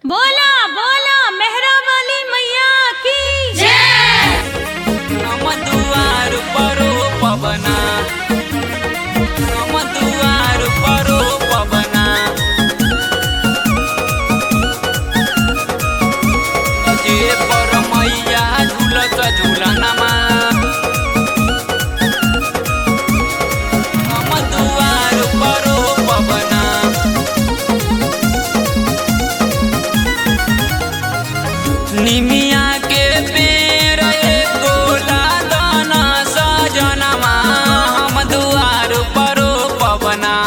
बोला बोला मेहरा वाली मैया की जय हम दुआर परो पवना हम दुआर परो पवना जे पर मैया झूलत झूलनमा हम दुआर परो पवना निमिया के पेड़ एगो लादना सजनमा हम दुआर परो पवना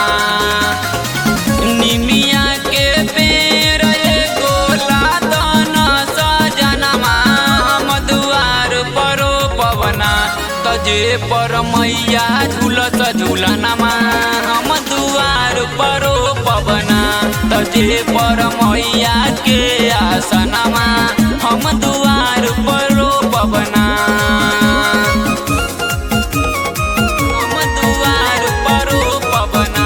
निमिया के पेड़ एगो लादना सजनमा हम दुआर परो पवना तजे पर मैया झूलत झूलनमा हम दुआर परो पवना तजे पर मैया के आसनमा हम दुआर परो पवना हम दुआर परो पवना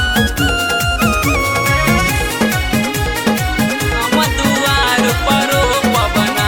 हम दुआर परो पवना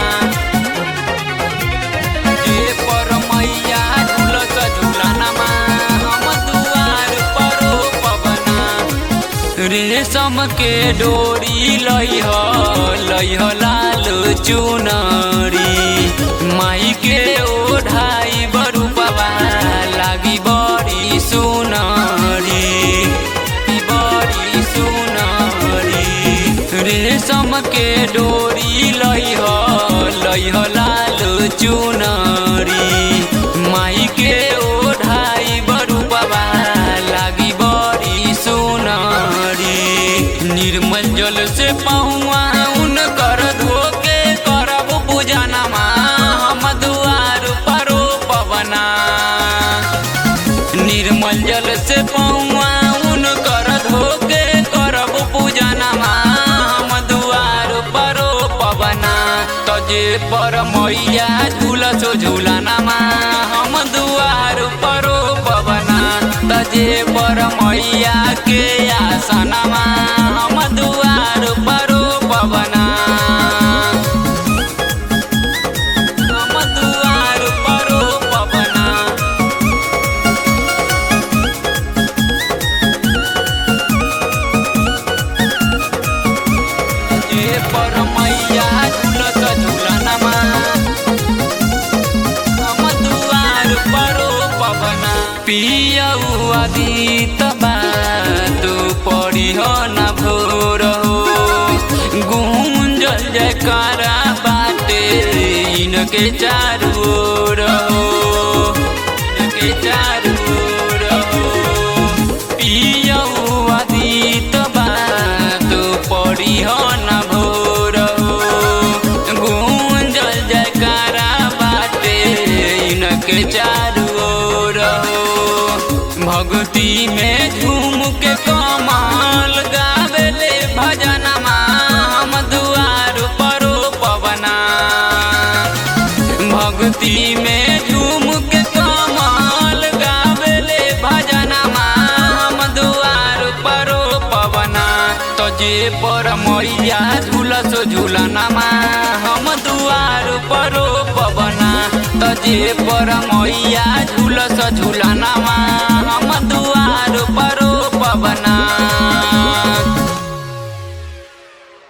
जे पर मैया झूलत झूलनमा हम दुआर परो पवना रेशम के डोरी लइह लइह लाल चुनरी माई के ओढ़ाई बरुपवा लागी बड़ी सुनरी बड़ी सुनरी रेशम के डोरी लइह लइह लाल चुनरी माई के ओढ़ाई बरुपवा लागी बड़ी सुनरी निर्मल जल से पहुआ उनकर धोके करब पूजनमा हम दुआर परो पवना निर्मल जल से पौआ उनकर धोके करब पूजनमा हम दुआर परो पवना तजे पर मैया झूलसो झूलनमा हम दुआर परो पवना तजे पर मैया के आसनमा हम दुआर परो पवना हम दुआर परो पवना जे पर मैया झूलत झूलनमा हम दुआर परो पवना पियऊ आदित बातु पढिह न भोर हो गुंजल जयकारा बाटे इनके चारू ओर हो इनके चारू ओर हो पियऊ आदित बातु पढिह न भोर हो गुंजल जयकारा बाटे इनके चारू ओर हो भक्ति में झूम के कमाल गावेले भजनमा हम दुआर परो पवना भक्ति में झूम के कमाल गावेले भजनमा हम दुआर परो पवना तजे पर मैया झूलस झूलनमा हम दुआर परो पवना तजे पर मैया झूलस झूलनमा हम दुआर परो पवना